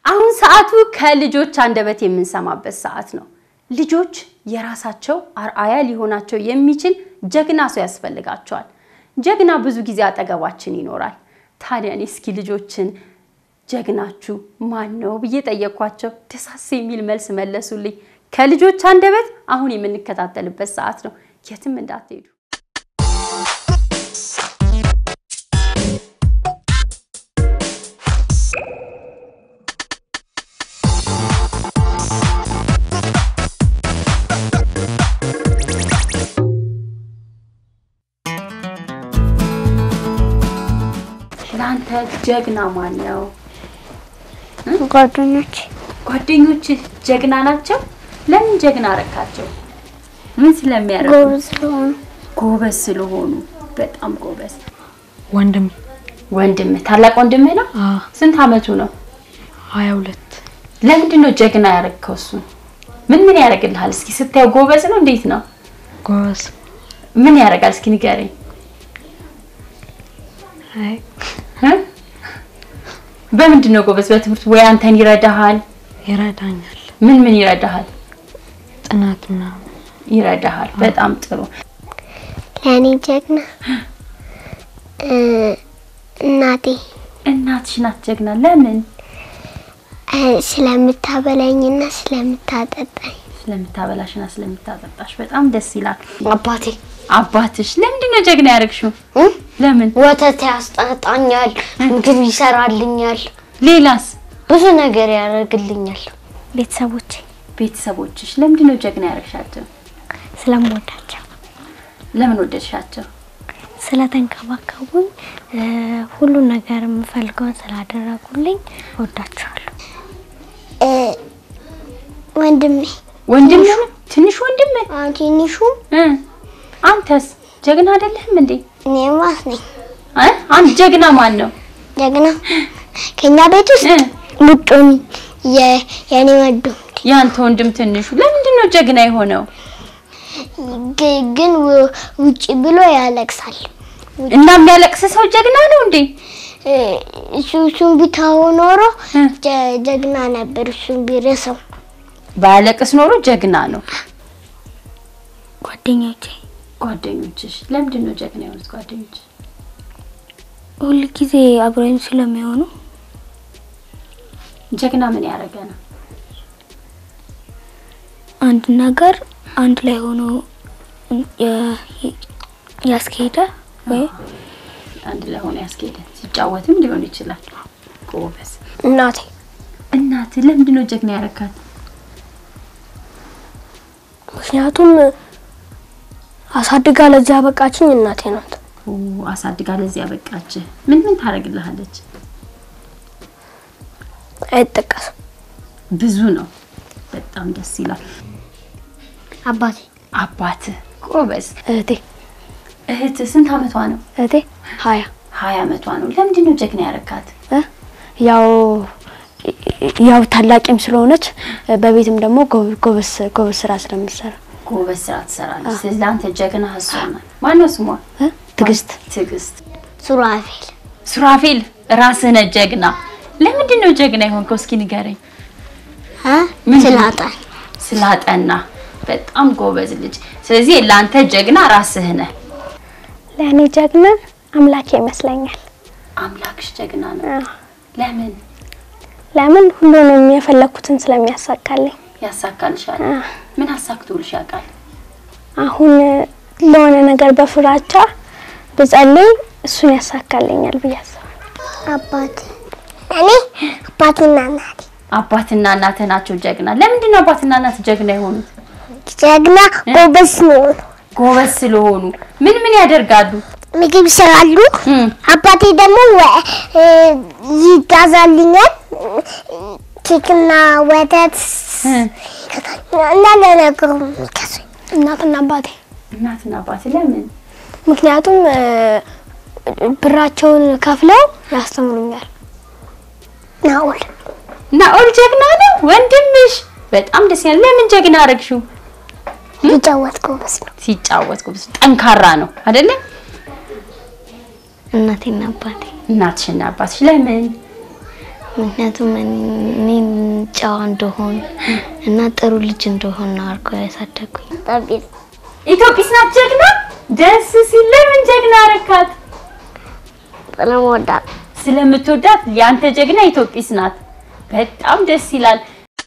አሁን ሰዓቱ ከልጆች አንደበት የምንሰማበት ሰዓት ነው። ልጆች የራሳቸው አርአያ ሊሆናቸው የሚችል ጀግና ሰው ያስፈልጋቸዋል። ጀግና ብዙ ጊዜ አጠገባችን ይኖራል። ታዲያ እኔ እስኪ ልጆችን ጀግናችሁ ማን ነው ብዬ ጠየኳቸው። ደሳስ የሚል መልስ መለሱልኝ። ከልጆች አንደበት አሁን የምንከታተልበት ሰዓት ነው። የትም እንዳትሄዱ። ለአንተ ጀግና ማን ነው? ጓደኞች ጓደኞች ጀግና ናቸው? ለምን ጀግና አረካቸው? ምን ስለሚያደርጉ? ጎበዝ ስለሆኑ ጎበዝ ስለሆኑ። በጣም ጎበዝ። ወንድም ወንድምህ ታላቅ ወንድምህ ነው? አ ስንት አመቱ ነው? ሀያ ሁለት ለምንድን ነው ጀግና ያረከው? እሱ ምን ምን ያደርግልሃል? እስኪ ስታየው ጎበዝ ነው? እንዴት ነው? ጎበዝ ምን ያደርጋል? እስኪ ንገረኝ። አይ እ? በምንድን ነው ጎበዝ? በትምህርት ወይ አንተን ይረዳሃል? ይረዳኛል ምን ምን ይረዳሃል? ጥናት ምናምን ይረዳሃል። በጣም ጥሩ። ለእኔ ጀግና እ፣ እናቴ እናትሽ ናት ጀግና። ለምን? እ፣ ስለምታበላኝና ስለምታጠጣኝ ስለምታበላሽና ስለምታጠጣሽ በጣም ደስ ይላል። አባቴ አባትሽ ለምንድን ነው ጀግና ያደረግሽው? እ? ለምን? ወተት ያስጠጣኛል፣ ምግብ ይሰራልኛል፣ ሌላስ? ብዙ ነገር ያደርግልኛል። ቤተሰቦቼ ቤተሰቦችሽ ለምንድን ነው ጀግና ያደረግሻቸው? ስለምወዳቸው ለምን ወደድሻቸው? ስለተንከባከቡኝ እ፣ ሁሉን ነገር የምፈልገውን ስላደረጉልኝ እወዳቸዋለሁ። ወንድሜ ወንድም ነው ትንሽ ወንድም ትንሹ እ አንተስ ጀግና አይደለህም እንዴ? እኔ ማስ ነኝ እ አንድ ጀግና ማን ነው? ጀግና ከኛ ቤት ውስጥ እ ሙጡን የኔ ወዱ ያንተ ወንድም ትንሹ ለምንድን ነው ጀግና የሆነው? ግ- ግን ው- ውጭ ብሎ ያለቅሳል። እና የሚያለቅስ ሰው ጀግና ነው እንዴ? እ፣ እሱ እሱን ቢታው ኖሮ እ ጀ- ጀግና ነበር። እሱን ቢረሰው ባያለቅስ ኖሮ ጀግና ነው። ጓደኞቼ ጓደኞችሽ ለምንድን ነው ጀግና የሆኑት ጓደኞች? ሁል ጊዜ አብረኝ ስለሚሆኑ ጀግና ምን ያደረገ ነው? አንድ ነገር አንድ ላይ ሆኖ የ- ያስኬደ ወይ አንድ ላይ ሆኖ ያስኬደ ሲጫወትም ሊሆን ይችላል። ጎበዝ እናቴ እናት ለምንድን ነው ጀግና ያረካት? ምክንያቱም አሳድጋ ለዚህ ያበቃችኝ እናቴ ናት። ኦ አሳድጋ ለዚህ ያበቃች። ምን ምን ታደርግልሃለች? አይጠቀስም። ብዙ ነው። በጣም ደስ ይላል። አባቴ፣ አባት ጎበዝ። እህቴ እህት ስንት አመቷ ነው? እህቴ ሀያ ሀያ አመቷ ነው። ለምንድን ነው ጀግና ያረካት? እ? ያው ያው ታላቂም ስለሆነች በቤትም ደግሞ ጎ- ጎበዝ ጎበዝ ስራ ስለምትሰራ ጎበዝ ስራ ትሰራለች። ስለዚህ ለአንተ ጀግና እሷ ናት። ማነው ስሟ? እ? ትዕግስት ትዕግስት። ሱራፌል ሱራፌል ራስህ ነህ ጀግና። ለምንድን ነው ጀግና የሆንከው? እስኪ ንገረኝ። ምንድን ነው? ስላጣኝ ስላጠና። በጣም ጎበዝ ልጅ። ስለዚህ ለአንተ ጀግና ራስህ ነህ። ለእኔ ጀግና አምላኬ ይመስለኛል። አምላክሽ ጀግና ነው። ለምን ለምን ሁሉንም የፈለኩትን ስለሚያሳካልኝ። ያሳካልሻል? ምን አሳክቶልሽ ያውቃል? አሁን ለሆነ ነገር በፍራቻ ብጸልይ እሱን ያሳካልኛል ብዬ አስባለሁ። አባት እኔ አባትና እናቴ አባትና እናትህ ናቸው ጀግና። ለምንድን ነው አባትና እናት ጀግና የሆኑት? ጀግና ጎበዝ ነው። ጎበዝ ስለሆኑ። ምን ምን ያደርጋሉ? ምግብ ይሰራሉ። እም፣ አባቴ ደግሞ ወ- እ፣ ይጋዛልኛል ኬክና ወተት እ፣ እንዳለ ነገሩ የሚገዙኝ እናትና አባቴ እናትና አባት ለምን? ምክንያቱም እ፣ ብራቸውን ከፍለው ያስተምሩኛል። ናኦል ናኦል ጀግና ነው ወንድምሽ። በጣም ደስ ይላል። ለምን ጀግና አረግሽው? ይጫወት ጎበዝ ነው። ሲጫወት ጎበዝ፣ ጠንካራ ነው አይደለ? እናቴና አባቴ እናትሽና አባትሽ ለምን? ምክንያቱም እኔን ጨዋ እንደሆን እና ጥሩ ልጅ እንደሆን ነው አድርገው ያሳደጉኝ። ጠቢብ ኢትዮጵስ ናት ጀግና። ደስ ሲል ለምን ጀግና አረካት? ስለምወዳት ስለምትወዳት ያንተ ጀግና ኢትዮጵስ ናት። በጣም ደስ ይላል።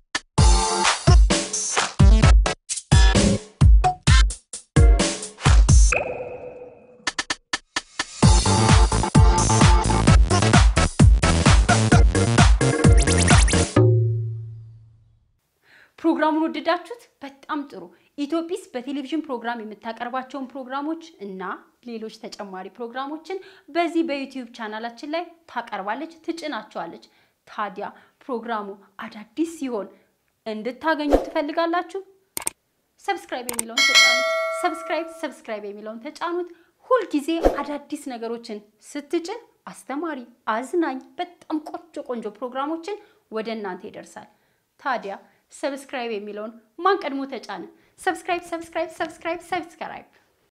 ፕሮግራሙን ወደዳችሁት? በጣም ጥሩ። ኢትዮጲስ በቴሌቪዥን ፕሮግራም የምታቀርባቸውን ፕሮግራሞች እና ሌሎች ተጨማሪ ፕሮግራሞችን በዚህ በዩቲዩብ ቻናላችን ላይ ታቀርባለች፣ ትጭናቸዋለች። ታዲያ ፕሮግራሙ አዳዲስ ሲሆን እንድታገኙ ትፈልጋላችሁ? ሰብስክራይብ የሚለውን ተጫኑት። ሰብስክራይብ ሰብስክራይብ የሚለውን ተጫኑት። ሁልጊዜ አዳዲስ ነገሮችን ስትጭን አስተማሪ፣ አዝናኝ፣ በጣም ቆንጆ ቆንጆ ፕሮግራሞችን ወደ እናንተ ይደርሳል። ታዲያ ሰብስክራይብ የሚለውን ማን ቀድሞ ተጫነ? ሰብስክራይብ ሰብስክራይብ ሰብስክራይብ ሰብስክራይብ